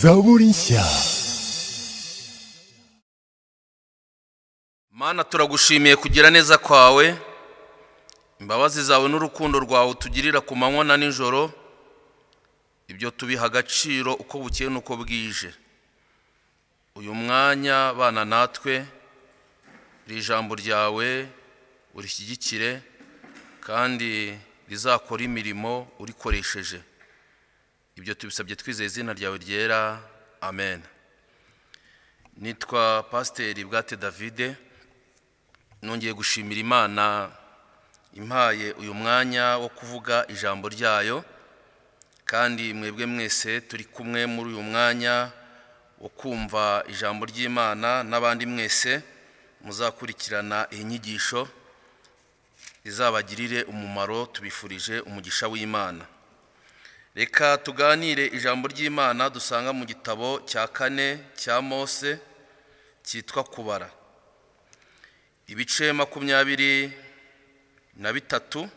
Saburisha. Mana turagushimiye kugira neza kwawe imbabazi zawe n'urukundo rwawe utugirira ku manywa na nijoro ibyo tubiha agaciro uko bukeye n'uko bwije uyu mwanya bana natwe iri jambo ryawe urishyigikire kandi rizakora imirimo urikoresheje ibyo tubisabye twizeye izina ryawe ryera amen nitwa pasiteri bwate davide nongeye gushimira imana impaye uyu mwanya wo kuvuga ijambo ryayo kandi mwebwe mwese turi kumwe muri uyu mwanya wo kumva ijambo ry'imana n'abandi mwese muzakurikirana iyi nyigisho izabagirire umumaro tubifurije umugisha w'imana reka tuganire ijambo ry'imana dusanga mu gitabo cya kane cya mose cyitwa kubara ibice makumyabiri na bitatu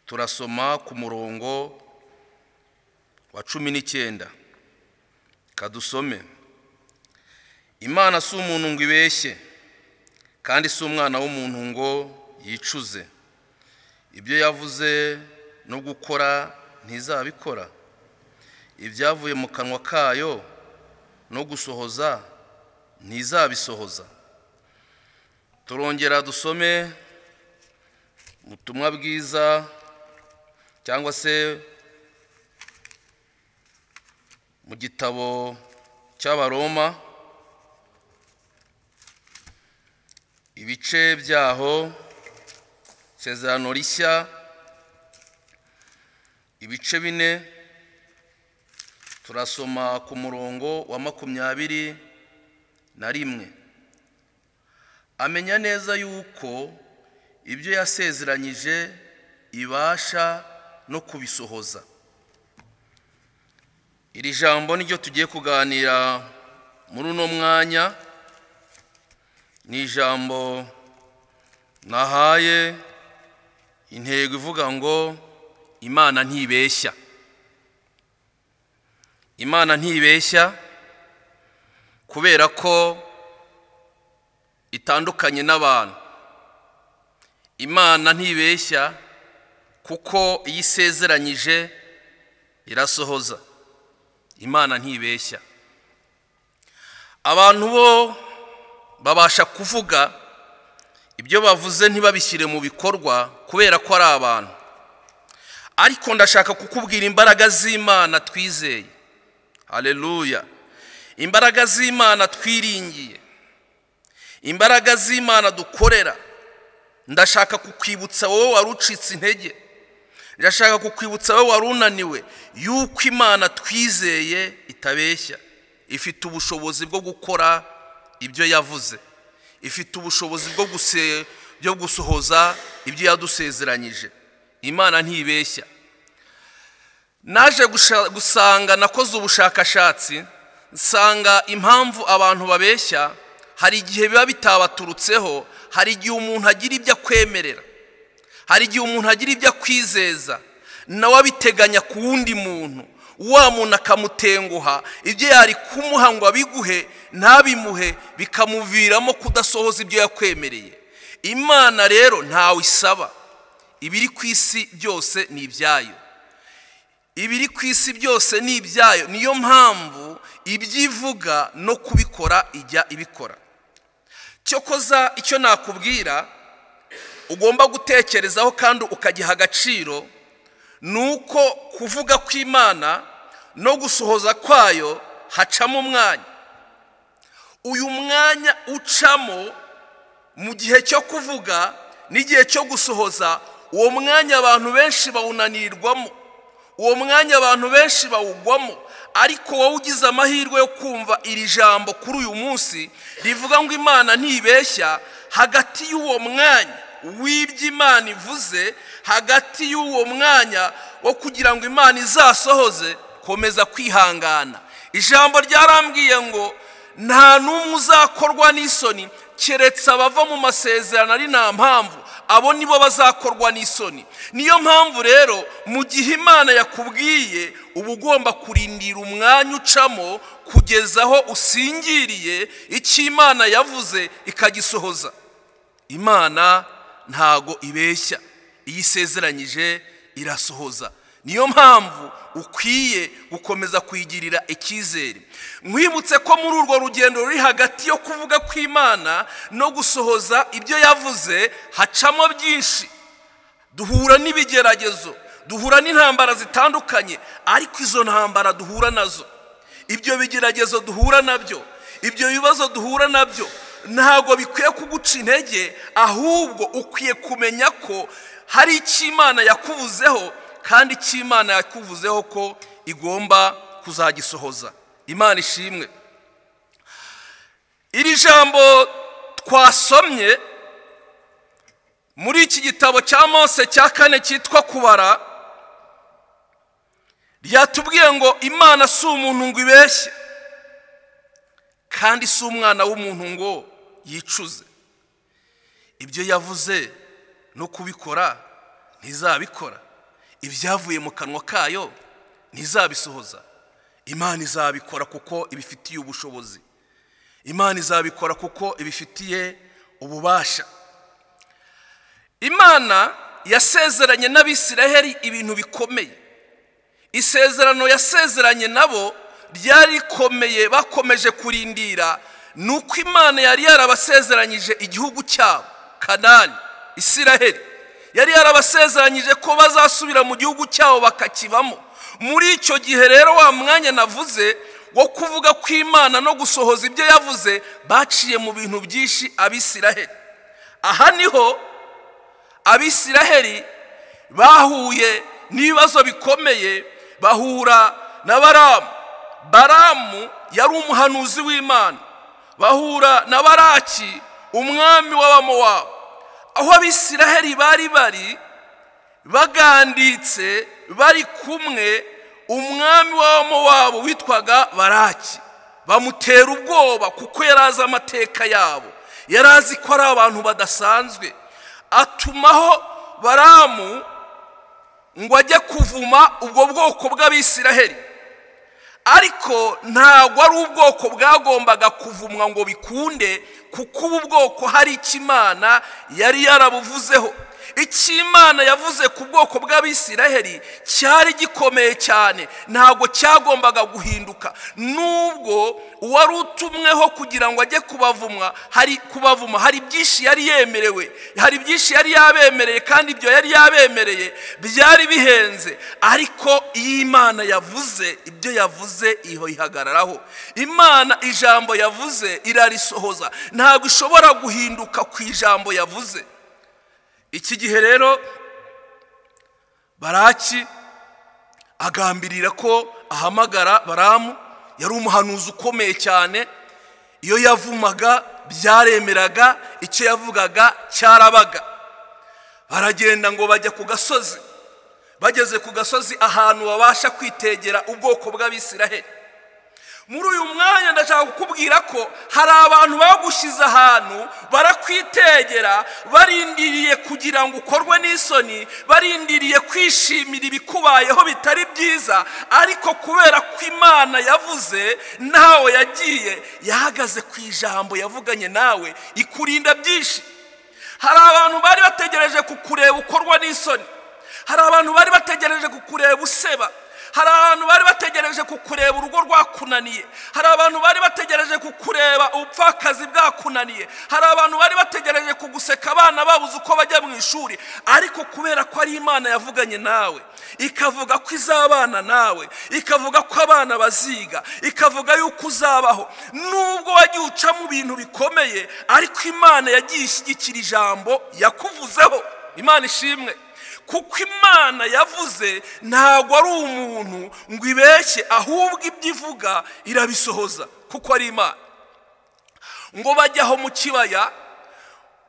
turasoma ku murongo wa cumi n'icyenda kadusome imana si umuntu ngo ibeshye kandi si umwana w'umuntu ngo yicuze ibyo yavuze no gukora ntizabikora ibyavuye mu kanwa kayo no gusohoza ntizabisohoza turongera dusome ubutumwa bwiza cyangwa se mu gitabo cy'abaroma ibice byaho isezerano rishya ibice bine turasoma ku murongo wa makumyabiri na rimwe amenya neza yuko ibyo yasezeranyije ibasha no kubisohoza iri jambo niryo tugiye kuganira muri uno mwanya ni ijambo nahaye intego ivuga ngo imana ntibeshya imana ntibeshya kubera ko itandukanye n'abantu imana ntibeshya kuko iyo isezeranyije irasohoza imana ntibeshya abantu bo babasha kuvuga ibyo bavuze ntibabishyire mu bikorwa kubera ko ari abantu ariko ndashaka kukubwira imbaraga z'imana twizeye hareruya imbaraga z'imana twiringiye imbaraga z'imana dukorera ndashaka kukwibutsa wowe wari ucitse intege ndashaka kukwibutsa wowe wari unaniwe yuko imana twizeye itabeshya ifite ubushobozi bwo gukora ibyo yavuze ifite ubushobozi bwo gusohoza ibyo yadusezeranyije imana ntibeshya naje gusanga nakoze ubushakashatsi nsanga impamvu abantu babeshya hari igihe biba bitabaturutseho hari igihe umuntu agira ibyo akwemerera hari igihe umuntu agira ibyo akwizeza nawe abiteganya ku wundi muntu wa muntu akamutenguha ibyo yari kumuha ngo abiguhe ntabimuhe bikamuviramo kudasohoza ibyo yakwemereye imana rero ntawe isaba ibiri ku isi byose ni ibyayo ibiri ku isi byose ni ibyayo niyo mpamvu ibyivuga no kubikora ijya ibikora cyokoza icyo nakubwira ugomba gutekerezaho kandi ukagiha agaciro ni uko kuvuga kw'imana no gusohoza kwayo hacamo umwanya uyu mwanya ucamo mu gihe cyo kuvuga n'igihe cyo gusohoza uwo mwanya abantu benshi bawunanirirwamo uwo mwanya abantu benshi bawugwamo ariko wowe ugize amahirwe yo kumva iri jambo kuri uyu munsi rivuga ngo imana ntibeshya hagati y'uwo mwanya w'ibyo imana ivuze hagati y'uwo mwanya wo kugira ngo imana izasohoze komeza kwihangana ijambo ryarambwiye ngo nta n'umwe uzakorwa n'isoni keretse abava mu masezerano ari nta mpamvu abo nibo bazakorwa n'isoni niyo mpamvu rero mu gihe imana yakubwiye uba ugomba kurindira umwanya ucamo kugeza aho usingiriye icyo imana yavuze ikagisohoza imana ntago ibeshya iyo isezeranyije irasohoza niyo mpamvu ukwiye gukomeza kwigirira icyizere mwibutse ko muri urwo rugendo ruri hagati yo kuvuga kw'imana no gusohoza ibyo yavuze hacamo byinshi duhura n'ibigeragezo duhura n'intambara zitandukanye ariko izo ntambara duhura nazo ibyo bigeragezo duhura nabyo ibyo bibazo duhura nabyo ntabwo bikwiye kuguca intege ahubwo ukwiye kumenya ko hari icyo imana yakubuzeho kandi icyo imana yakuvuzeho ko igomba kuzagisohoza imana ishimwe iri jambo twasomye muri iki gitabo cya mose cya kane cyitwa kubara ryatubwiye ngo imana si umuntu ngo ibeshye kandi si umwana w'umuntu ngo yicuze ibyo yavuze no kubikora ntizabikora ibyavuye mu kanwa kayo ntizabisohoza imana izabikora kuko ibifitiye ubushobozi imana izabikora kuko ibifitiye ububasha imana yasezeranye n'abisiraheli ibintu bikomeye isezerano yasezeranye nabo ryari rikomeye bakomeje kurindira ni uko imana yari yarabasezeranyije igihugu cyabo kanani isiraheli yari yarabasezeranyije ko bazasubira mu gihugu cyabo bakakibamo muri icyo gihe rero wa mwanya navuze wo kuvuga kw'imana no gusohoza ibyo yavuze baciye mu bintu byinshi abisiraheli aha niho abisiraheli bahuye n'ibibazo bikomeye bahura na baramu baramu yari umuhanuzi w'imana bahura na baraki umwami w'abamowabu aho abisiraheli bari bari baganditse bari kumwe umwami w'abamo wabo witwaga baraki bamutera ubwoba kuko yari azi amateka yabo yari azi ko ari abantu badasanzwe atumaho baramu ngo ajye kuvuma ubwo bwoko bw'abisiraheli ariko ntabwo ari ubwoko bwagombaga kuvumwa ngo bikunde kuko ubu bwoko hari icyo imana yari yarabuvuzeho icyo imana yavuze ku bwoko bw'abisiraheli cyari gikomeye cyane ntabwo cyagombaga guhinduka nubwo uwari utumweho kugira ngo ajye kubavumwa hari kubavuma hari byinshi yari yemerewe hari byinshi yari yabemereye kandi ibyo yari yabemereye byari bihenze ariko iyo imana yavuze ibyo yavuze iyo ihagararaho imana ijambo yavuze irarisohoza ntabwo ishobora guhinduka ku ijambo yavuze iki gihe rero baraki agambirira ko ahamagara baramu yari umuhanuzi ukomeye cyane iyo yavumaga byaremeraga icyo yavugaga cyarabaga baragenda ngo bajya ku gasozi bageze ku gasozi ahantu babasha kwitegera ubwoko bw'abisiraheli muri uyu mwanya ndashaka kukubwira ko hari abantu bagushyize ahantu barakwitegera barindiriye kugira ngo ukorwe n'isoni barindiriye kwishimira ibikubayeho bitari byiza ariko kubera ko imana yavuze nawe yagiye yahagaze ku ijambo yavuganye nawe ikurinda byinshi hari abantu bari bategereje kukureba ukorwa n'isoni hari abantu bari bategereje kukureba useba hari abantu bari bategereje kukureba urugo rwakunaniye hari abantu bari bategereje kukureba ubupfakazi bwakunaniye hari abantu bari bategereje kuguseka abana babuze uko bajya mu ishuri ariko kubera ko ari imana yavuganye nawe ikavuga ko izabana nawe ikavuga ko abana baziga ikavuga yuko uzabaho nubwo wagiye uca mu bintu bikomeye ariko imana yagiye ishyigikira ijambo yakuvuzeho imana ishimwe kuko imana yavuze ntabwo ari umuntu ngo ibeshye ahubwo ibyo ivuga irabisohoza kuko ari imana ngo bajye aho mu kibaya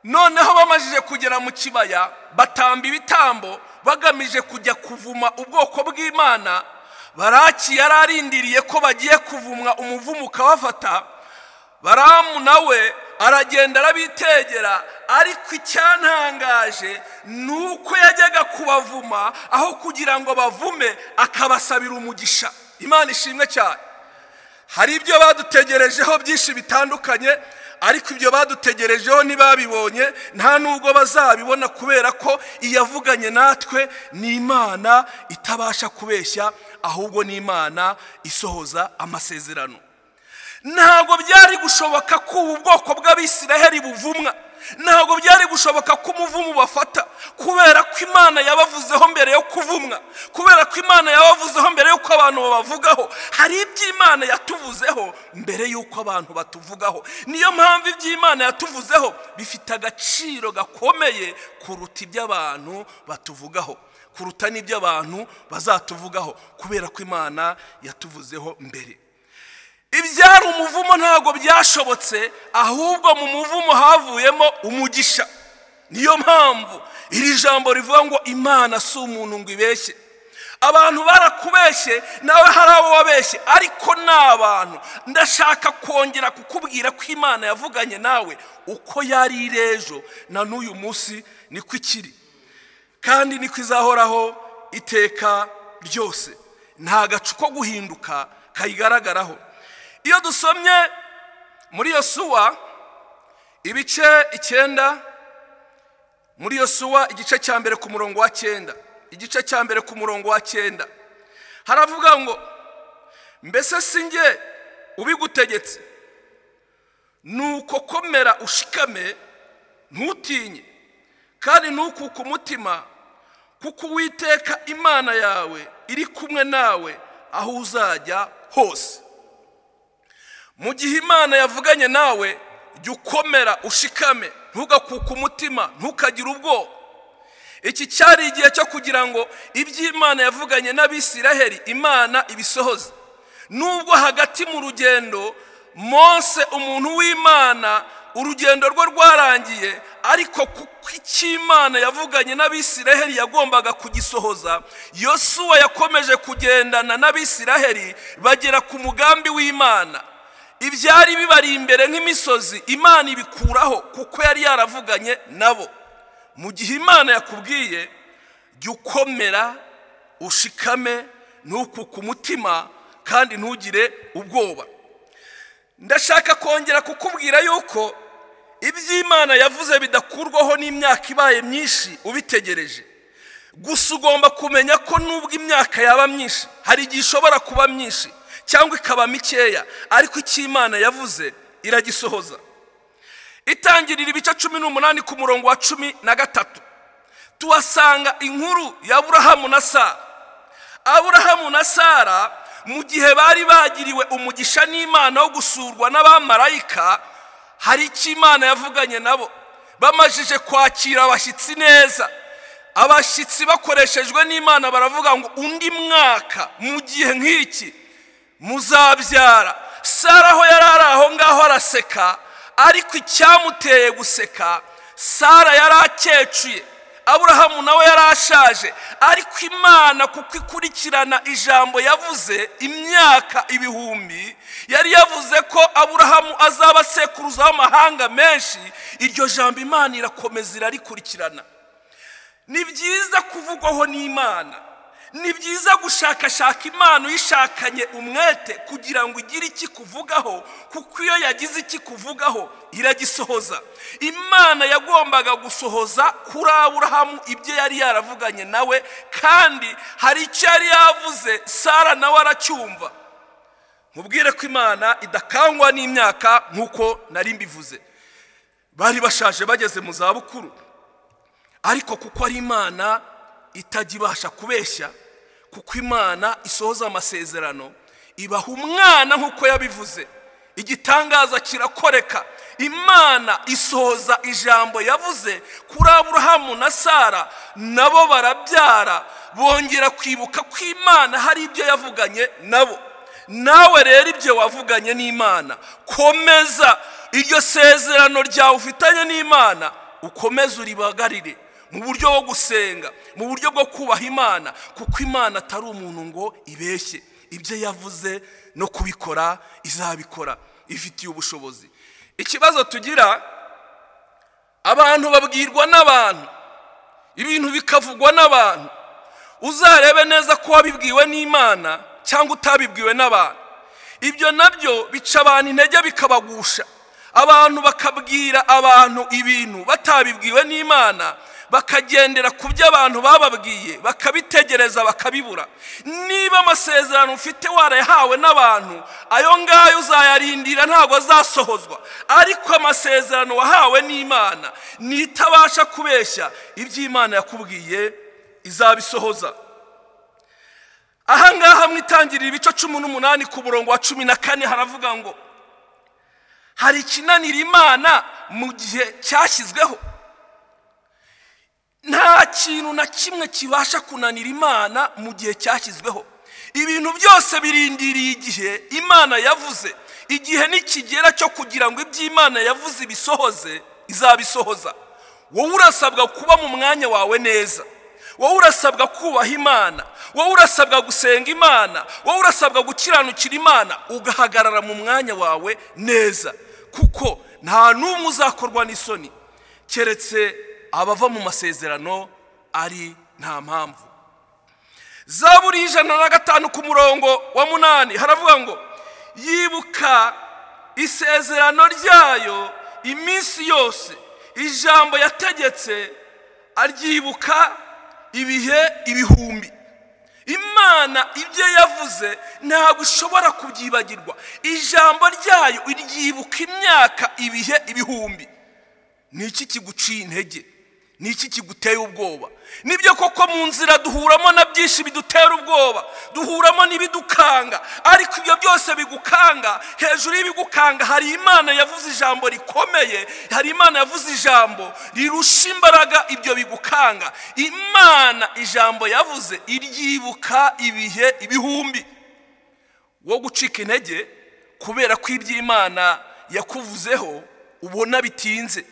noneho bamajije kugera mu kibaya batamba ibitambo bagamije kujya kuvuma ubwoko bw'imana baraki yari arindiriye ko bagiye kuvumwa umuvumo ukabafata baramu nawe aragenda arabitegera ariko icyantangaje ni uko yajyaga kubavuma aho kugira ngo bavume akabasabira umugisha imana ishimwe cyane hari ibyo badutegerejeho byinshi bitandukanye ariko ibyo badutegerejeho ntibabibonye nta nubwo bazabibona kubera ko iyavuganye natwe ni imana itabasha kubeshya ahubwo ni imana isohoza amasezerano ntabwo byari gushoboka ko ubu bwoko bw'abisiraheli buvumwa ntabwo byari gushoboka ko umuvumu bafata kubera ko imana yabavuzeho mbere yo kuvumwa kubera ko imana yabavuzeho mbere y'uko abantu babavugaho hari ibyo imana yatuvuzeho mbere y'uko abantu batuvugaho niyo mpamvu ibyo imana yatuvuzeho bifite agaciro gakomeye kuruta ibyo abantu batuvugaho kuruta n'ibyo abantu bazatuvugaho kubera ko imana yatuvuzeho mbere ibyari umuvumo ntabwo byashobotse ahubwo mu muvumo havuyemo umugisha niyo mpamvu iri jambo rivuga ngo imana si umuntu ngo ibeshye abantu barakubeshye nawe hari abo wabeshye ariko ni abantu ndashaka kongera kukubwira ko imana yavuganye nawe uko yari iri ejo na n'uyu munsi niko ikiri kandi niko izahoraho iteka ryose nta gacu ko guhinduka kayigaragaraho iyo dusomye muri iyo suwa ibice icyenda muri iyo suwa igice cya mbere ku murongo wa cyenda igice cya mbere ku murongo wa cyenda haravuga ngo mbese si nge ubigutegetse nuko komera ushikame ntutinye kandi ntukuke umutima kuko uwiteka imana yawe iri kumwe nawe aho uzajya hose mu gihe imana yavuganye nawe jya ukomera ushikame ntugakuke umutima ntukagire ubwoba iki cyari igihe cyo kugira ngo ibyo imana yavuganye n'abisiraheli imana ibisohoze nubwo hagati mu rugendo Mose umuntu w'imana urugendo rwe rwarangiye ariko kuko icy'imana yavuganye n'abisiraheli yagombaga kugisohoza yosuwa yakomeje kugendana n'abisiraheli bagera ku mugambi w'imana ibyari bibari imbere nk'imisozi imana ibikuraho kuko yari yaravuganye nabo mu gihe imana yakubwiye jya ukomera ushikame ntukuke umutima kandi ntugire ubwoba ndashaka kongera kukubwira yuko ibyo imana yavuze bidakurwaho n'imyaka ibaye myinshi ubitegereje gusa ugomba kumenya ko nubwo imyaka yaba myinshi hari igihe ishobora kuba myinshi cyangwa ikaba mikeya ariko icyo imana yavuze iragisohoza itangirira ibice cumi n'umunani ku murongo wa cumi na gatatu tuhasanga inkuru ya aburahamu na sara aburahamu na sara mu gihe bari bagiriwe umugisha n'imana wo gusurwa n'abamarayika hari icyo imana yavuganye nabo bamajije kwakira abashyitsi neza abashyitsi bakoreshejwe n'imana baravuga ngo undi mwaka mu gihe nk'iki muzabyara sara aho yari ari aho ngaho araseka ariko icyamuteye guseka sara yari akecuye aburahamu nawe yari ashaje ariko imana kuko ikurikirana ijambo yavuze imyaka ibihumbi yari yavuze ko aburahamu azaba asekuruza amahanga menshi iryo jambo imana irakomeza irarikurikirana ni byiza kuvugwaho n'imana ni byiza gushakashaka imana uyishakanye umwete kugira ngo igire ikikuvugaho kuko iyo yagize ikikuvugaho iragisohoza imana yagombaga gusohoza kuri aburahamu ibyo yari yaravuganye nawe kandi hari icyo yari yavuze sara nawe aracyumva mubwire ko imana idakangwa n'imyaka nk'uko nari mbivuze bari bashaje bageze mu zabukuru ariko kuko ari imana itajya ibasha kubeshya kuko imana isohoza amasezerano ibaha umwana nk'uko yabivuze igitangaza kirakoreka imana isohoza ijambo yavuze kuri aburahamu na sara nabo barabyara bongera kwibuka ko imana hari ibyo yavuganye nabo nawe rero ibyo wavuganye n'imana komeza iryo sezerano ryawe ufitanye n'imana ukomeze uribagarire mu buryo bwo gusenga mu buryo bwo kubaha imana kuko imana atari umuntu ngo ibeshye ibyo yavuze no kubikora izabikora ifitiye ubushobozi ikibazo tugira abantu babwirwa n'abantu ibintu bikavugwa n'abantu uzarebe neza ko wabibwiwe n'imana cyangwa utabibwiwe n'abantu ibyo nabyo bica abantu intege bikabagusha abantu bakabwira abantu ibintu batabibwiwe n'imana bakagendera ku byo abantu bababwiye bakabitegereza bakabibura niba amasezerano ufite warayahawe n'abantu ayo ngayo uzayarindira ntabwo azasohozwa ariko amasezerano wahawe n'imana ntitabasha kubeshya ibyo imana yakubwiye izabisohoza aha ngaha mwitangirira ibice cumi n'umunani ku murongo wa cumi na kane haravuga ngo hari ikinanira imana mu gihe cyashyizweho nta kintu na kimwe kibasha kunanira imana mu gihe cyashyizweho ibintu byose birindiriye igihe imana yavuze igihe nikigera cyo kugira ngo ibyo imana yavuze ibisohoze izabisohoza wowe urasabwa kuba mu mwanya wawe neza wowe urasabwa kubaha imana wowe urasabwa gusenga imana wowe urasabwa gukiranukira imana ugahagarara mu mwanya wawe neza kuko nta n'umwe uzakorwa n'isoni keretse abava mu masezerano ari nta mpamvu za buri ijana na gatanu ku murongo wa munani haravuga ngo yibuka isezerano ryayo iminsi yose ijambo yategetse aryibuka ibihe ibihumbi imana ibyo yavuze ntabwo ushobora kubyibagirwa ijambo ryayo iryibuka imyaka ibihe ibihumbi ni iki kiguciye intege ni iki kiguteye ubwoba nibyo koko mu nzira duhuramo na byinshi bidutera ubwoba duhuramo n'ibidukanga ariko ibyo byose bigukanga hejuru y'ibigukanga hari imana yavuze ijambo rikomeye hari imana yavuze ijambo rirusha imbaraga ibyo bigukanga imana ijambo yavuze iryibuka ibihe ibihumbi wo gucika intege kubera ko ibyo imana yakuvuzeho ubona bitinze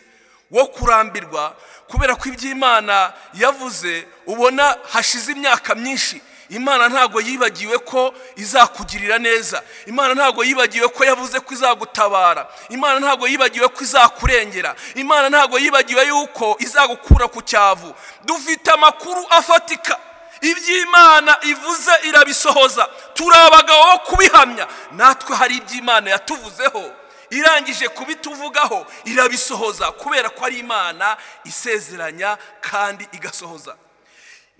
wo kurambirwa kubera ko ibyo imana yavuze ubona hashize imyaka myinshi imana ntabwo yibagiwe ko izakugirira neza imana ntabwo yibagiwe ko yavuze ko izagutabara imana ntabwo yibagiwe ko izakurengera imana ntabwo yibagiwe yuko izagukura ku cyavu dufite amakuru afatika ibyo imana ivuze irabisohoza turi abagabo bo kubihamya natwe hari ibyo imana yatuvuzeho irangije kubituvugaho irabisohoza kubera ko ari imana isezeranya kandi igasohoza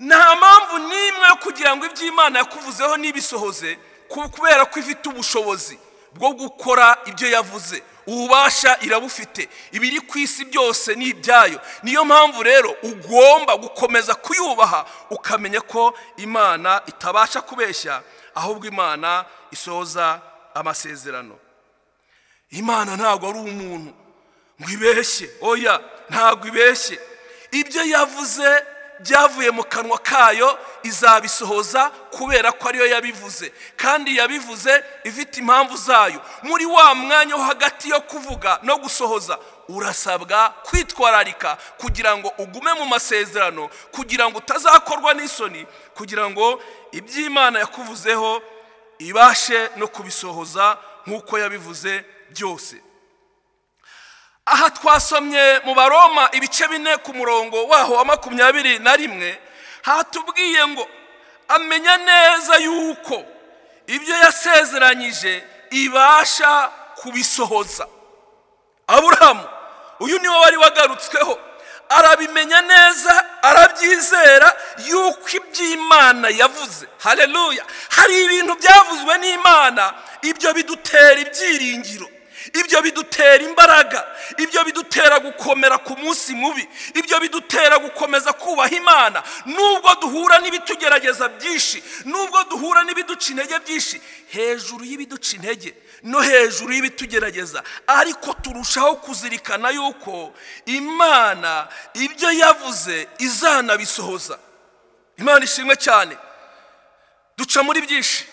nta mpamvu n'imwe yo kugira ngo ibyo imana yakuvuzeho n'ibisohoze kubera ko ifite ubushobozi bwo gukora ibyo yavuze ububasha irabufite ibiri ku isi byose ni ibyayo niyo mpamvu rero ugomba gukomeza kuyubaha ukamenya ko imana itabasha kubeshya ahubwo imana isohoza amasezerano imana ntabwo ari umuntu ngo ibeshye oya ntabwo ibeshye ibyo yavuze byavuye mu kanwa kayo izabisohoza kubera ko ariyo yabivuze kandi yabivuze ifite impamvu zayo muri wa mwanya wo hagati yo kuvuga no gusohoza urasabwa kwitwararika kugira ngo ugume mu masezerano kugira ngo utazakorwa n'isoni kugira ngo ibyo imana yakuvuzeho ibashe no kubisohoza nk'uko yabivuze byose aha twasomye mu baroma ibice bine ku murongo waho wa makumyabiri na rimwe hatubwiye ngo amenya neza yuko ibyo yasezeranyije ibasha kubisohoza aburahamu uyu niwe wari wagarutsweho arabimenya neza arabyizera yuko iby'imana yavuze hareruya hari ibintu byavuzwe n'imana ibyo bidutera ibyiringiro ibyo bidutera imbaraga ibyo bidutera gukomera ku munsi mubi ibyo bidutera gukomeza kubaha imana nubwo duhura n'ibitugerageza byinshi nubwo duhura n'ibiduca intege byinshi hejuru y'ibiduca intege no hejuru y'ibitugerageza ariko turushaho kuzirikana yuko imana ibyo yavuze izanabisohoza imana ishimwe cyane duca muri byinshi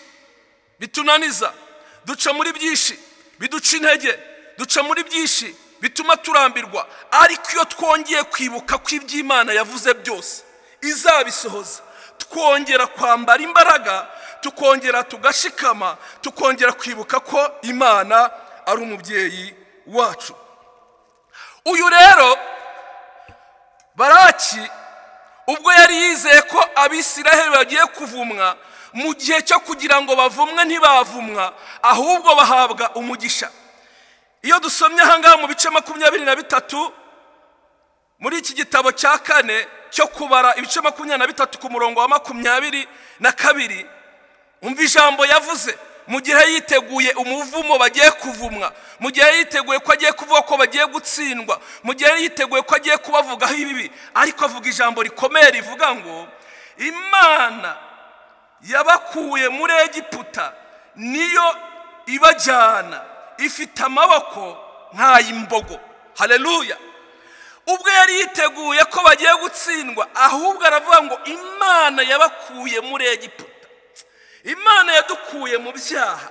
bitunaniza duca muri byinshi biduca intege duca muri byinshi bituma turambirwa ariko iyo twongeye kwibuka ko iby'imana yavuze byose izabisohoza twongera kwambara imbaraga tukongera tugashikama tukongera kwibuka ko imana ari umubyeyi wacu uyu rero baraki ubwo yari yizeye ko abisiraheli bagiye kuvumwa mu gihe cyo kugira ngo bavumwe ntibavumwa ahubwo bahabwa umugisha iyo dusomye ahangaha mu bice makumyabiri na bitatu muri iki gitabo cya kane cyo kubara ibice makumyabiri na bitatu ku murongo wa makumyabiri na kabiri umva ijambo yavuze mu gihe yiteguye umuvumo bagiye kuvumwa mu gihe yiteguye ko agiye kuvuga ko bagiye gutsindwa mu gihe yiteguye ko agiye kubavugaho ibibi ariko avuga ijambo rikomeye rivuga ngo imana yabakuye muri egiputa niyo ibajyana ifite amaboko nk'ay'imbogo hareruya ubwo yari yiteguye ko bagiye gutsindwa ahubwo aravuga ngo imana yabakuye muri egiputa imana yadukuye mu byaha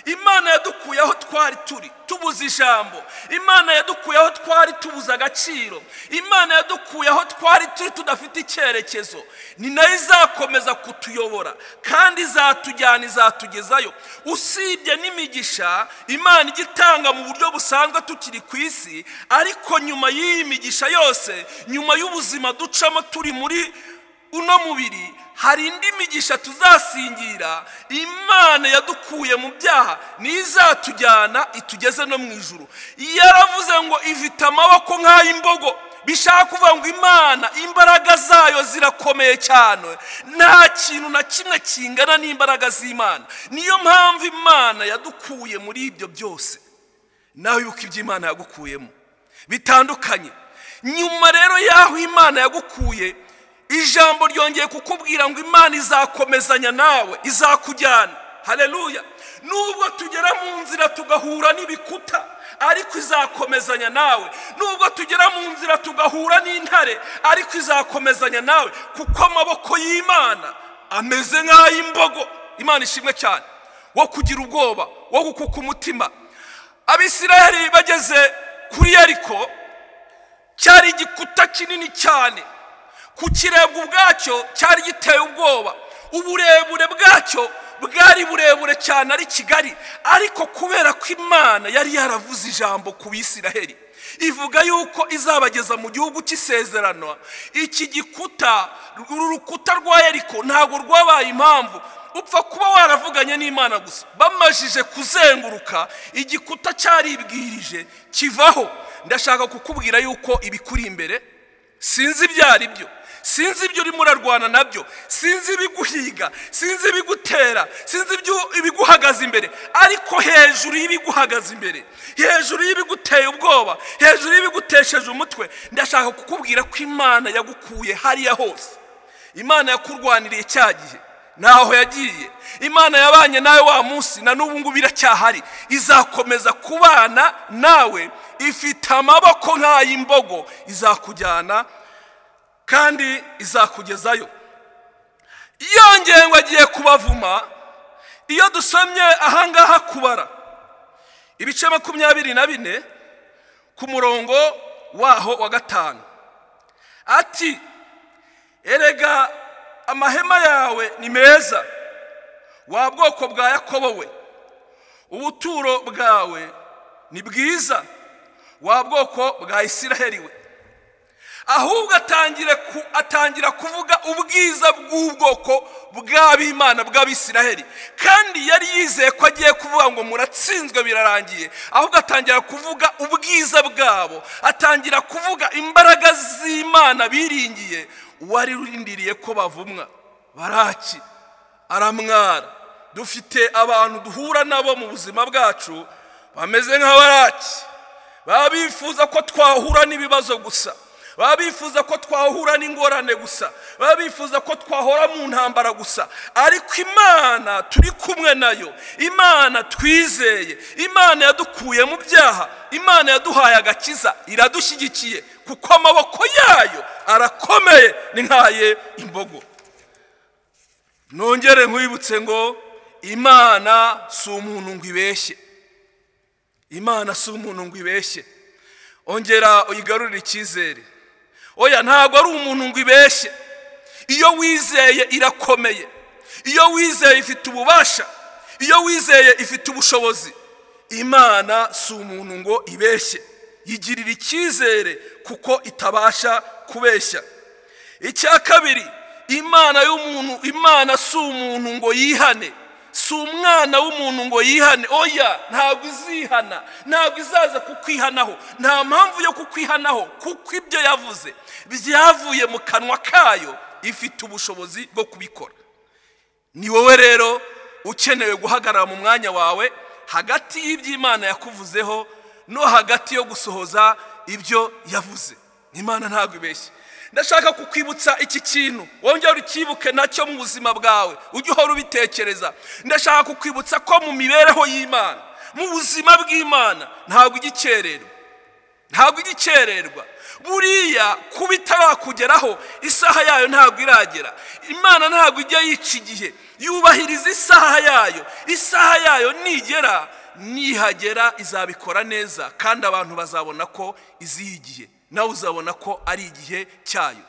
imana yadukuye aho twari turi tubuze ijambo imana yadukuye aho twari tubuze agaciro imana yadukuye aho twari turi tudafite icyerekezo ni nayo izakomeza kutuyobora kandi izatujyana izatugezayo usibye n'imigisha imana ijya itanga mu buryo busanzwe tukiri ku isi ariko nyuma y'iyi migisha yose nyuma y'ubuzima ducamo turi muri uno mubiri hari indi migisha tuzasingira imana yadukuye mu byaha niyo izatujyana itugeze no mu ijuru yaravuze ngo ifite amaboko nk'ay'imbogo bishaka kuvuga ngo imana imbaraga zayo zirakomeye cyane nta kintu na kimwe kingana n'imbaraga z'imana niyo mpamvu imana yadukuye muri ibyo byose nawe wibuka ibyo imana yagukuyemo bitandukanye nyuma rero y'aho imana yagukuye ijambo ryongeye kukubwira ngo imana izakomezanya nawe izakujyana hareruya nubwo tugera mu nzira tugahura n'ibikuta ariko izakomezanya nawe nubwo tugera mu nzira tugahura n'intare ariko izakomezanya nawe kuko amaboko y'imana ameze nk'ay'imbogo imana ishimwe cyane wo kugira ubwoba wo gukuka umutima abisiraheli bageze kuri yariko cyari igikuta kinini cyane kukirebwa ubwacyo cyari giteye ubwoba uburebure bwacyo bwari burebure cyane ari kigali ariko kubera ko imana yari yaravuze ijambo ku bisiraheli ivuga yuko izabageza mu gihugu cy'isezerano iki gikuta uru rukuta rwa yariko ntabwo rwabaye impamvu upfa kuba waravuganye n'imana gusa bamajije kuzenguruka igikuta cyaribwirije kivaho ndashaka kukubwira yuko ibikuri imbere sinzi ibyo ari byo sinzi ibyo urimo urarwana nabyo sinzi ibiguhiga sinzi ibigutera sinzi ibiguhagaze imbere ariko hejuru y'ibiguhagaze imbere hejuru y'ibiguteye ubwoba hejuru y'ibigutesheje umutwe ndashaka kukubwira ko imana yagukuye hariya hose imana yakurwaniriye cya gihe ntaho yagiye imana yabanye nawe wa munsi na n'ubu ngubu iracyahari izakomeza kubana nawe ifite amaboko nk'ay'imbogo izakujyana kandi izakugezayo yongeye ngo agiye kubavuma iyo dusomye ahangaha kubara ibice makumyabiri na bine ku murongo waho wa gatanu ati erega amahema yawe ni meza wa bwoko bwa yakobo we ubuturo bwawe ni bwiza wa bwoko bwa isiraheli we ahubwo atangira kuvuga ubwiza bw'ubwoko bw'abimana bw'abisiraheli kandi yari yizeye ko agiye kuvuga ngo muratsinzwe birarangiye ahubwo atangira kuvuga ubwiza bwabo atangira kuvuga imbaraga z'imana biringiye wari urindiriye ko bavumwa baraki aramwara dufite abantu duhura nabo mu buzima bwacu bameze nka baraki baba bifuza ko twahura n'ibibazo gusa baba bifuza ko twahura n'ingorane gusa baba bifuza ko twahora mu ntambara gusa ariko imana turi kumwe nayo imana twizeye imana yadukuye mu byaha imana yaduhaye agakiza iradushyigikiye kuko amaboko yayo arakomeye ni nkaye imbogo nongere nkwibutse ngo imana si umuntu ngo ibeshye imana si umuntu ngo ibeshye ongera uyigarurire icyizere oya ntabwo ari umuntu ngo ibeshye iyo wizeye irakomeye iyo wizeye ifite ububasha iyo wizeye ifite ubushobozi imana si umuntu ngo ibeshye yigirira icyizere kuko itabasha kubeshya icya kabiri imana y'umuntu imana si umuntu ngo yihane si umwana w'umuntu ngo yihane oya ntabwo izihana ntabwo izaza kukwihanaho nta mpamvu yo kukwihanaho kuko ibyo yavuze byavuye mu kanwa kayo ifite ubushobozi bwo kubikora ni wowe rero ukenewe guhagarara mu mwanya wawe hagati y'iby'imana yakuvuzeho no hagati yo gusohoza ibyo yavuze imana ntabwo ibeshye ndashaka kukwibutsa iki kintu wongera ukibuke nacyo mu buzima bwawe ujye uhora ubitekereza ndashaka kukwibutsa ko mu mibereho y'imana mu buzima bw'imana ntabwo igikererwa ntabwo igikererwa buriya kuba itarakugeraho isaha yayo ntabwo iragera imana ntabwo ijya yica igihe yubahiriza isaha yayo isaha yayo nigera nihagera izabikora neza kandi abantu bazabona ko izihiye igihe nawe uzabona ko ari igihe cyayo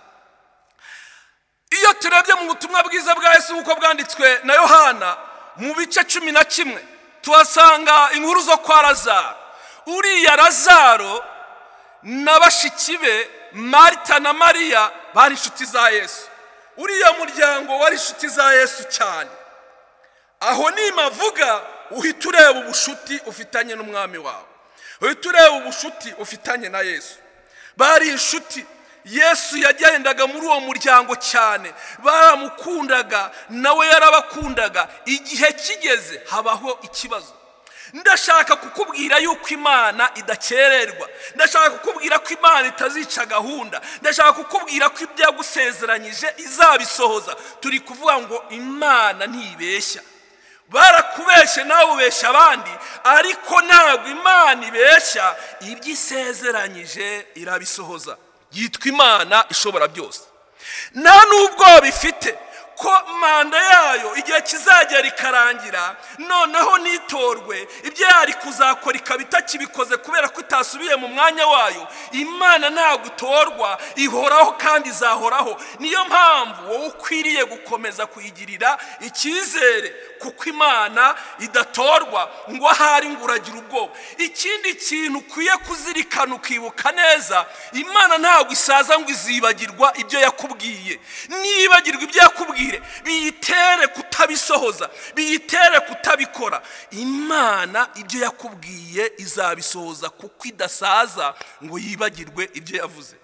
iyo turebye mu butumwa bwiza bwa Yesu nk'uko bwanditswe na yohana mu bice cumi na kimwe tuhasanga inkuru zo kwa razaro uriya razaro na bashiki be marita na mariya bari inshuti za yesu uriya muryango wari inshuti za yesu cyane aho nimavuga uhita ureba ubushuti ufitanye n'umwami wawe uhita ureba ubushuti ufitanye na yesu bari inshuti yesu yagendaga muri uwo muryango cyane baramukundaga nawe yarabakundaga igihe kigeze habaho ikibazo ndashaka kukubwira yuko imana idakererwa ndashaka kukubwira ko imana itazica gahunda ndashaka kukubwira ko ibyo yagusezeranyije izabisohoza turi kuvuga ngo imana ntibeshya barakubeshye nawe ubeshya abandi ariko ntabwo imana ibeshya ibyo isezeranyije irabisohoza yitwa imana ishobora byose nta n'ubwo bifite ko manda yayo igihe kizagera ikarangira noneho n'itorwe ibyo yari kuzakora ikaba itakibikoze kubera ko itasubiye mu mwanya wayo imana ntabwo utorwa ihoraho kandi izahoraho niyo mpamvu wowe ukwiriye gukomeza kuyigirira icyizere kuko imana idatorwa ngo ahari ngo uragira ubwoba ikindi kintu ukwiye kuzirikana ukibuka neza imana ntabwo isaza ngo izibagirwa ibyo yakubwiye nibagirwa ibyo yakubwiye biyitere kutabisohoza biyitere kutabikora imana ibyo yakubwiye izabisohoza kuko idasaza ngo yibagirwe ibyo yavuze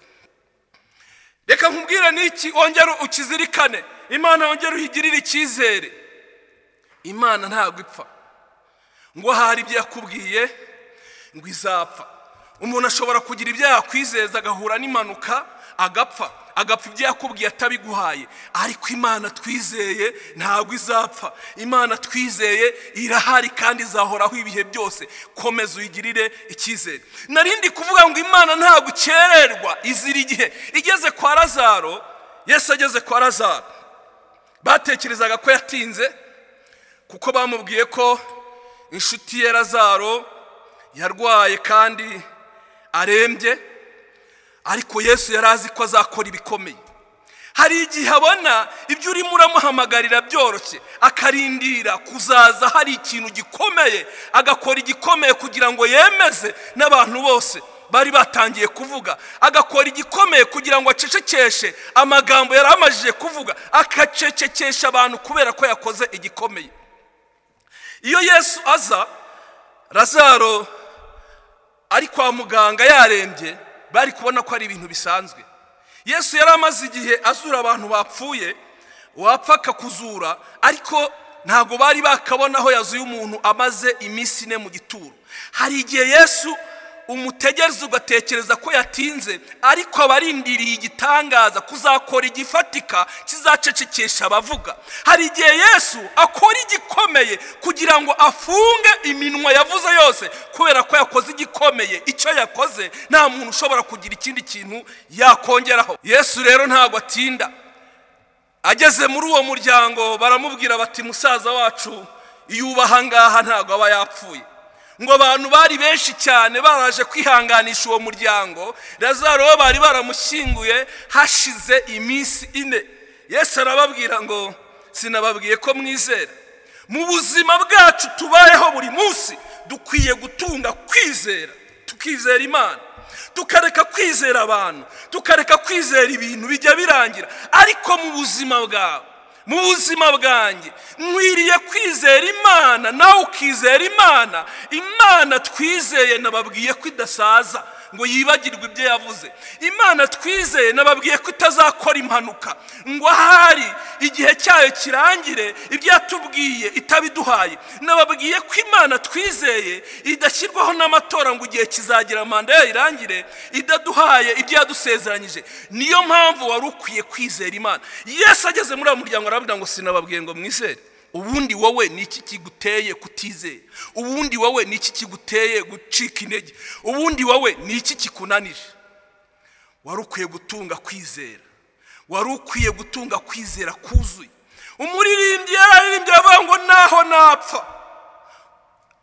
reka nkubwire n'iki wongere ukizirikane imana wongere uyigirire icyizere imana ntabwo ipfa ngo hari ibyo yakubwiye ngo izapfa umuntu ashobora kugira ibyo yakwizeza agahura n'impanuka agapfa agapfa ibyo yakubwiye atabiguhaye ariko imana twizeye ntabwo izapfa imana twizeye irahari kandi izahoraho ibihe byose komeza uyigirire icyizere narindi kuvuga ngo imana ntabwo ikererwa izira igihe igeze kwa razaro yesu ageze kwa razaro batekerezaga ko yatinze kuko bamubwiye ko inshuti ye razaro yarwaye kandi arembye ariko yesu yari azi ko azakora ibikomeye hari igihe abona ibyo urimo uramuhamagarira byoroshye akarindira kuzaza hari ikintu gikomeye agakora igikomeye kugira ngo yemeze n'abantu bose bari batangiye kuvuga agakora igikomeye kugira ngo acecekeshe amagambo yari amajije kuvuga akacecekesha abantu kubera ko yakoze igikomeye iyo yesu aza razaro ari kwa muganga yarembye bari kubona ko ari ibintu bisanzwe yesu yari amaze igihe azura abantu bapfuye wapfa akakuzura ariko ntabwo bari bakabona aho yazuye umuntu amaze iminsi ine mu gituro hari igihe yesu umutegereza ugatekereza ko yatinze ariko aba arindiriye igitangaza kuzakora igifatika kizacecekesha abavuga hari igihe yesu akora igikomeye kugira ngo afunge iminwa yavuze yose kubera ko yakoze igikomeye icyo yakoze nta muntu ushobora kugira ikindi kintu yakongeraho yesu rero ntabwo atinda ageze muri uwo muryango baramubwira bati musaza wacu iyo uba ahangaha ntabwo aba yapfuye ngo abantu bari benshi cyane baraje kwihanganisha uwo muryango razaro bo bari baramushyinguye hashize iminsi ine yesu arababwira ngo sinababwiye ko mwizera mu buzima bwacu tubayeho buri munsi dukwiye gutunga kwizera tukizera imana tukareka kwizera abantu tukareka kwizera ibintu bijya birangira ariko mu buzima bwawe mu buzima bwanjye nkwiriye kwizera imana nawe ukizera imana imana twizeye nababwiye ko idasaza ngo yibagirwe ibyo yavuze imana twizeye nababwiye ko itazakora impanuka ngo ahari igihe cyayo kirangire ibyo yatubwiye itabiduhaye nababwiye ko imana twizeye idashyirwaho n'amatora ngo igihe kizagira manda yayo irangire idaduhaye ibyo yadusezeranyije niyo mpamvu wari ukwiye kwizera imana yesu ageze muri uwo muryango aravuga ngo sinababwiye ngo mwizere ubundi wowe ni iki kiguteye kutizera ubundi wowe ni iki kiguteye gucika intege ubundi wowe ni iki kikunanije wari ukwiye gutunga kwizera wari ukwiye gutunga kwizera kuzuye umuririmbyi yararirimbye aravuga ngo naho napfa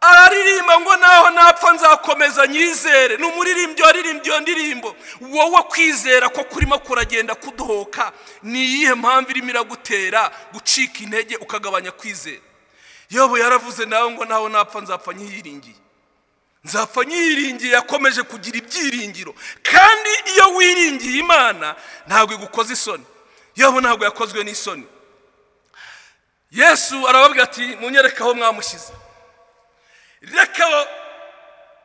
araririmba ngo naho napfa nzakomeza nyizere ni umuririmbyi waririmbye iyo ndirimbo wowe kwizera ko kurimo kuragenda kudohoka ni iyihe mpamvu irimo iragutera gucika intege ukagabanya kwizera yobu yaravuze nawe ngo naho napfa nzapfa nyiyiringiye nzapfa nyiyiringiye yakomeje kugira ibyiringiro kandi iyo wiringiye imana ntabwo igukoze isoni yobu ntabwo yakozwe n'isoni yesu arababwira ati munyereke aho mwamushyize reka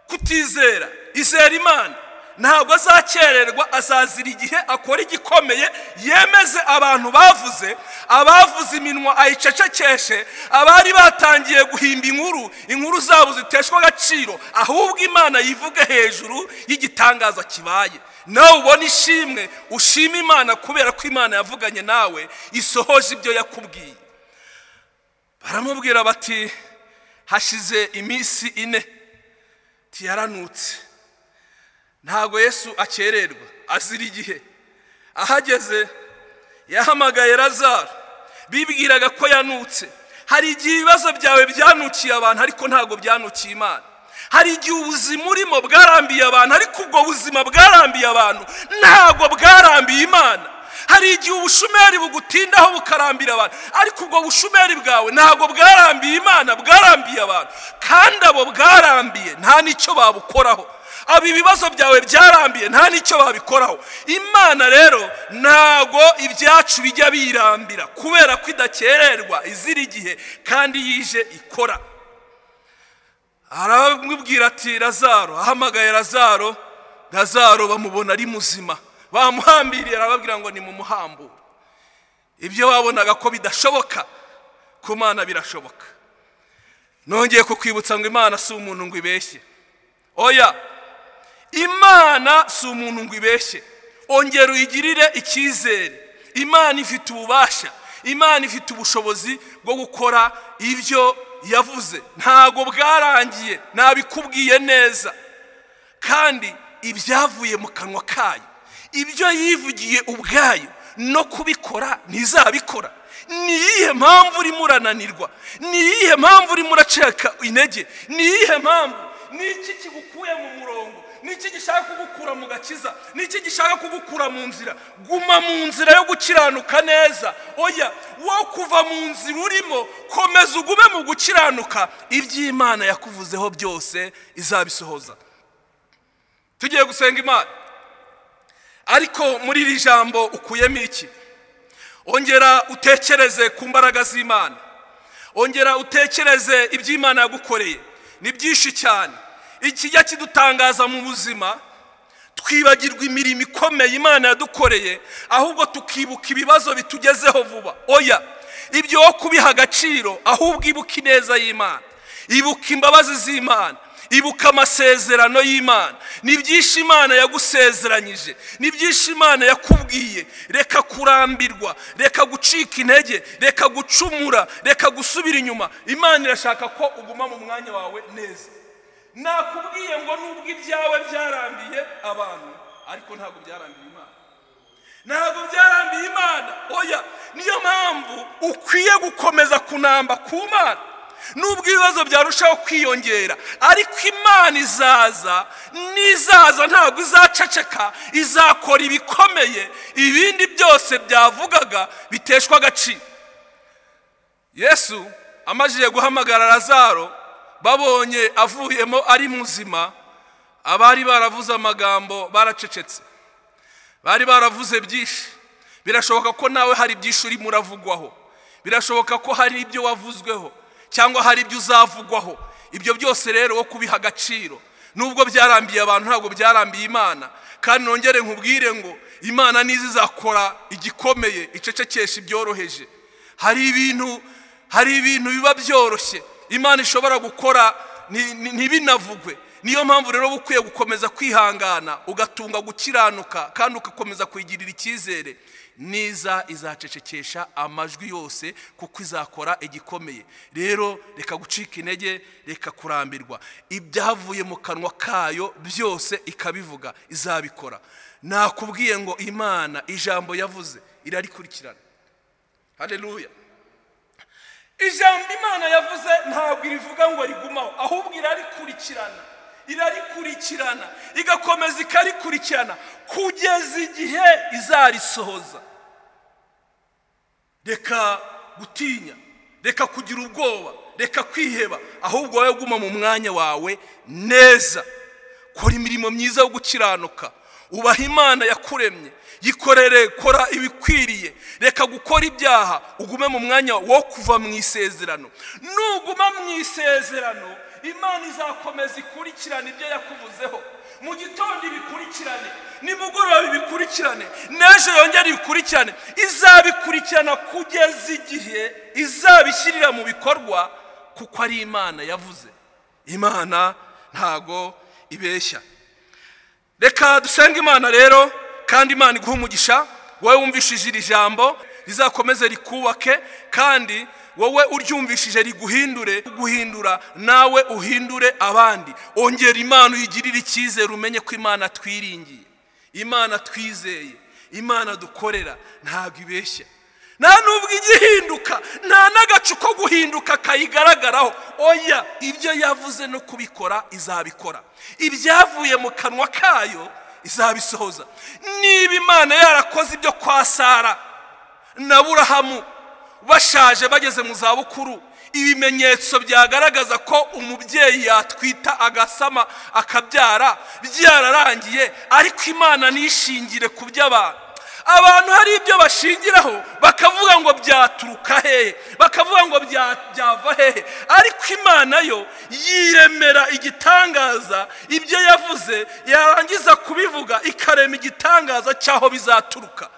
kutizera izera imana ntabwo azakererwa azazira igihe akora igikomeye yemeze abantu bavuze abavuze iminwa ayicecekeshe abari batangiye guhimba inkuru inkuru zabo ziteshwa agaciro ahubwo imana yivuge hejuru y'igitangaza kibaye nawe ubona ishimwe ushima imana kubera ko imana yavuganye nawe isohoje ibyo yakubwiye baramubwira bati hashize iminsi ine tiyaranutse ntabwo yesu akererwa azira igihe ahageze yahamagaye razaro bibwiraga ko yanutse hari igihe ibibazo byawe byanukiye abantu ariko ntabwo byanukiye imana hari igihe ubuzima urimo bwarambiye abantu ariko ubwo buzima bwarambiye abantu ntabwo bwarambiye imana hari igihe ubushumeri bugutindaho bukarambira abantu ariko ubwo bushumeri bwawe ntabwo bwarambiye imana bwarambiye abantu kandi abo bwarambiye nta n'icyo babukoraho aba ibibazo byawe byarambiye nta n'icyo babikoraho imana rero ntabwo ibyacu bijya birambira kubera ko idakererwa izira igihe kandi yije ikora arabimubwira ati razaro ahamagaye razaro razaro bamubona ari muzima bamuhambiriye arababwira ngo ni mu muhambu ibyo wabonaga ko bidashoboka ku mana birashoboka nongeye kukwibutsa ngo imana si umuntu ngo ibeshye oya imana si umuntu ngo ibeshye ongera uyigirire icyizere imana ifite ububasha imana ifite ubushobozi bwo gukora ibyo yavuze ntabwo bwarangiye ntabikubwiye neza kandi ibyavuye mu kanwa kayo ibyo yivugiye ubwayo no kubikora ntizabikora ni iyihe mpamvu urimo urananirwa ni iyihe mpamvu urimo uraceka intege ni iyihe mpamvu ni iki kigukuye mu murongo ni iki gishaka kugukura mu gakiza ni iki gishaka kugukura mu nzira guma mu nzira yo gukiranuka neza oya wo kuva mu nzira urimo komeza ugume mu gukiranuka iby'imana yakuvuzeho byose izabisohoza tugiye gusenga imana ariko muri iri jambo ukuyemo iki ongera utekereze ku mbaraga z'imana ongera utekereze iby'imana yagukoreye ni byinshi cyane ikijya kidutangaza mu buzima twibagirwa imirimo ikomeye imana yadukoreye ahubwo tukibuka ibibazo bitugezeho vuba oya ibyo wo kubiha agaciro ahubwo ibuka ineza y'imana ibuka imbabazi z'imana ibuka amasezerano y'imana ni byinshi imana yagusezeranyije ni byinshi imana yakubwiye reka kurambirwa reka gucika intege reka gucumura reka gusubira inyuma imana irashaka ko uguma mu mwanya wawe neza nakubwiye ngo nubwo ibyawe byarambiye abantu ariko ntabwo byarambiye imana ntabwo byarambiye imana oya niyo mpamvu ukwiye gukomeza kunamba ku mana nubwo ibibazo byarushaho kwiyongera ariko imana izaza n'izaza ntabwo izaceceka izakora ibikomeye ibindi byose byavugaga biteshwa agaciro yesu amajije guhamagara razaro babonye avuyemo ari muzima abari baravuze amagambo baracecetse bari baravuze byinshi birashoboka ko nawe hari byinshi urimo uravugwaho birashoboka ko hari ibyo wavuzweho cyangwa hari ibyo uzavugwaho ibyo byose rero wo kubiha agaciro nubwo byarambiye abantu ntabwo byarambiye imana kandi nongere nkubwire ngo imana nizo izakora igikomeye icecekesha ibyoroheje hari ibintu hari ibintu biba byoroshye imana ishobora gukora ni- ni- ntibinavugwe niyo mpamvu rero uba ukwiye gukomeza kwihangana ugatunga gukiranuka kandi ugakomeza kwigirira icyizere niza izacecekesha amajwi yose kuko izakora igikomeye rero reka gucika intege reka kurambirwa ibyavuye mu kanwa kayo byose ikabivuga izabikora nakubwiye ngo imana ijambo yavuze irarikurikirana hareruya ijambo imana yavuze ntabwo irivuga ngo rigumaho ahubwo irarikurikirana irarikurikirana igakomeza ikarikurikirana kugeza igihe izarisohoza reka gutinya reka kugira ubwoba reka kwiheba ahubwo wowe guma mu mwanya wawe neza kora imirimo myiza yo gukiranuka ubaha imana yakuremye yikorere kora ibikwiriye reka gukora ibyaha ugume mu mwanya wo kuva mu isezerano nuguma mu isezerano imana izakomeza ikurikirane ibyo yakuvuzeho mu gitondo ibikurikirane nimugoroba ibikurikirane n'ejo yongere ibikurikirane izabikurikirana kugeza igihe izabishyirira mu bikorwa kuko ari imana yavuze imana ntago ibeshya reka dusenge imana rero kandi imana iguhe umugisha wowe wumvishije iri jambo rizakomeze rikubake kandi wowe uryumvishije riguhindure guhindura nawe uhindure abandi ongera imana uyigirire icyizere umenye ko imana twiringiye imana twizeye imana dukorera ntabwo ibeshya nta nubwo igihinduka nta n'agacu ko guhinduka kayigaragaraho oya ibyo yavuze no kubikora izabikora ibyavuye mu kanwa kayo izabisohoza niba imana yarakoze ibyo kwa sara na burahamu bashaje bageze mu zabukuru ibimenyetso byagaragaza ko umubyeyi yatwita agasama akabyara byararangiye ariko imana nishingire ku by'abantu abantu hari ibyo bashingiraho bakavuga ngo byaturuka hehe bakavuga ngo bya- byava hehe ariko imana yo yiremera igitangaza ibyo yavuze yarangiza kubivuga ikarema igitangaza cy'aho bizaturuka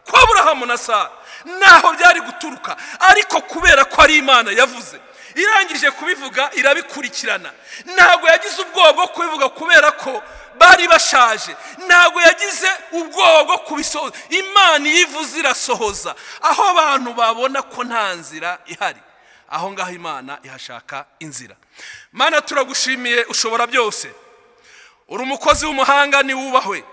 kwa burahamu na sara naho byari guturuka ariko kubera ko ari imana yavuze irangije kubivuga irabikurikirana ntabwo yagize ubwoba bwo kubivuga kubera ko bari bashaje ntabwo yagize ubwoba bwo kubisohoza imana iyo ivuze irasohoza aho abantu babona ko nta nzira ihari aho ngaho imana ihashaka inzira mana turagushimiye ushobora byose uri umukozi w'umuhanga niwubahwe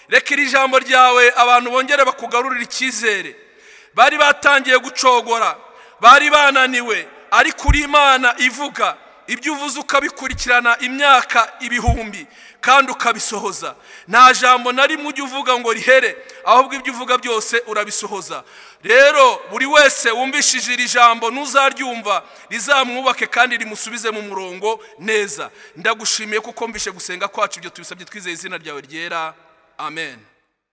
reka iri jambo ryawe abantu bongere bakugarurire icyizere bari batangiye gucogora bari bananiwe ariko uri imana ivuga ibyo uvuze ukabikurikirana imyaka ibihumbi kandi ukabisohoza nta jambo na rimwe ujya uvuga ngo rihere ahubwo ibyo uvuga byose urabisohoza rero buri wese wumvishije iri jambo ntuzaryumva rizamwubake kandi rimusubize mu murongo neza ndagushimiye kuko mvishe gusenga kwacu ibyo tubisabye twizeye izina ryawe ryera amen